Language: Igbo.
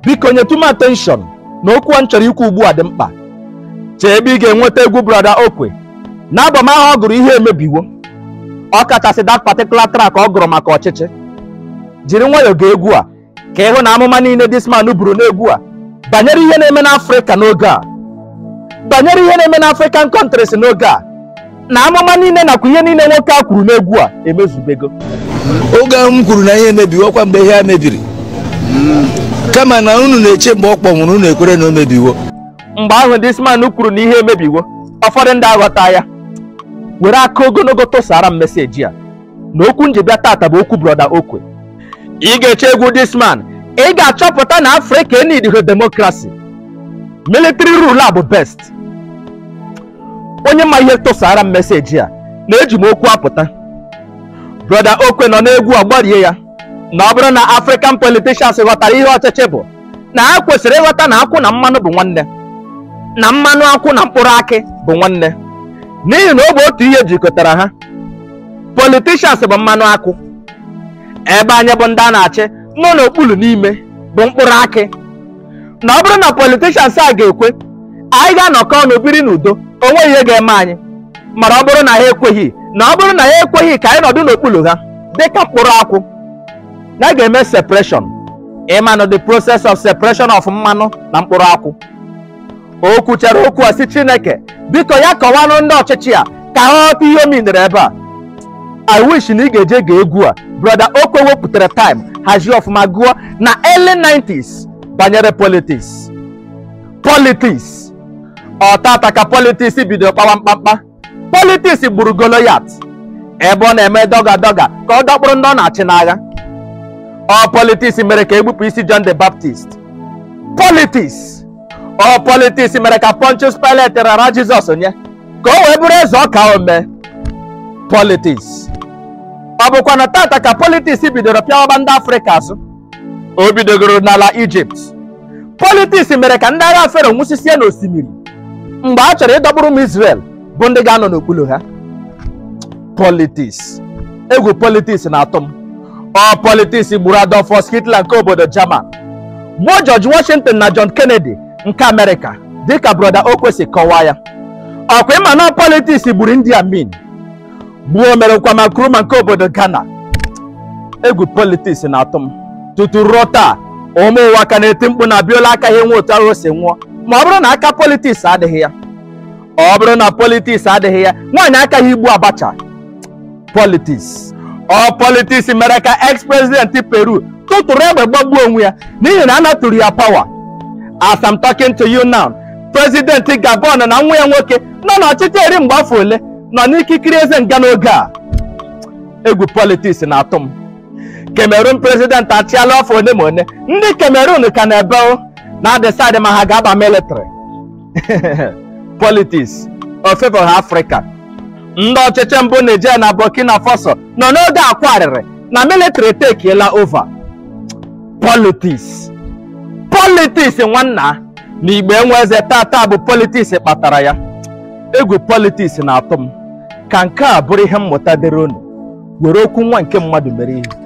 biko nyetụ m attention na okwu a m chọrọ ikwu ugbu a dị mkpa chee ebe ị ga-enweta egwu brọda okwe n'abọm ahụ ọ gụrụ ihe emebiwo ọ kachasị that particular track ọ gụrụ maka ọchịchị jiri nwayọọ gee egwu a ka ịhụ na amụma niile this man buru n'egwu a banyere ihe na-eme n'afrịka n'oge a banyere ihe na-eme n'african countries n'oge a na amụma niile nakwa ihe niile nwoke a kwuru n'egwu a emezubego oge ahụ m kwuru na ihe emebiwo kwa mgbe ihe a mebiri kama na unu na-eche mgbe ọ kpọnwụrụ unu ekwere na o mebiwo mgbe ahụ this man kwuru na ihe emebiwo ụfọdụ ndị aghọta ya were aka ogologo tụsara m meseji a na okwu njibịa tata bụ okwu brọda okwe ị ga-eche egwu this man ị ga-achọpụta na afrịka enidiro demokrasi military rule a bụ best onye ma ihe tụsara m meseji a na-eji m okwu apụta brọda okwe nọ n'egwu ọgbarie ya na ọ bụrụ na african politicians ghọtara ihe ọchịchị bụ na ha kwesịrị ịghọta na akwụ na mmanụ bụ nwanne na mmanụ akwụ na mkpụrụ akị bụ nwanne n'ihi na ọ bụ otu ihe jikọtara ha politicians bụ mmanụ akwụ ebe anyị bụ ndị a na-achị nọ n'okpuru n'ime bụ mkpụrụ akị na ọ bụrụ na politicians a ga-ekwe anyị ga-anọkọ ọnụ biri n'udo o nweghị ihe ga-eme anyị mana ọ bụrụ na ha ekweghị na ọ bụrụ na ha ekweghị ka anyị nọdụ n'okpuru ha dịka mkpụrụ akwụ na a ga-eme separation ịmanụ the process of separation of mmanụ na mkpụrụ akwụ o kwuchara okwu a si chineke biko ya kọwanụ ndị ọchịchị a ka ha ghọta ihe o minere ebe a i wish na ị ga-eje ga egwu a brother okwe wepụtara time hazie ọfụma gụọ na early 90s banyere politics politics ọtata ka politics bidoro kpawa mkpamkpa politics gburu goloyat ebe ọ na-eme dọga dọga ka ọ dọkpụrụ ndị ọ na-achị n'agha ọ politics mere ka egbupụ isi John the Baptist politics ọ politics mere ka Pontius Pilate rara Jizọs nye ka o wee bụrụ eze ọka ome politics ọ bụkwa na tata ka politics bidoro pịawaba ndị Afrịka azụ o bidogoro n'ala Ijipt politics mere ka ndị agha Fero nwụsisie n'osimiri mgbe a chọrọ ịdọkpụrụ ụmụ Israel bụ ndị ga-anọ n'okpuru ha politics egwu politics na-atụ m ọ politics gburu Adolfus Hitler nke obodo German gbuo George Washington na John Kennedy nke Amerịka dịka broda Okwesi kọwaa ya ọkwa ịma na politics gburu Idi Amin gbuo mere Nkwama Nkrumah nke obodo Ghana egwu politics na-atụ m tutu ruo taa ụmụ ụwa ka na-eti mkpu na Abiola akaghị enwe otu ahụ o si nwụọ ma ọ bụrụ na aka politiks adịghị ya ọ bụrụ na politiks adịghị ya nwaanyị akaghị igbu Abacha politiks ọ politiks mere ka ex president Peru tụtụrụ egbe gbagbuo onwe ya n'ihi na a natụrụ ya pawa as I'm talking to you now president Gabon na nwa ya nwoke nọ n'ọchịchị eri mgbe afọ ole nọ n'ikikere eze nga n'oge a egwu politiks na-atụ m Cameroon president achịala afọ one ma one ndị Cameroon ka na-ebe na-adịsaịdị ma ha ga-aba military politics of favor Africa ndị ọchịchị mbụ Nigeria na Burkina Faso nọ n'oge akwarịrị na military tekiela over politics politics nwanna na igbe enwe eze tata bụ politics kpatara ya egwu politics na-atụ m ka nke a bụrụ ihe mmụta dịrị unu were okwu nwa nke mmadụ mere ihe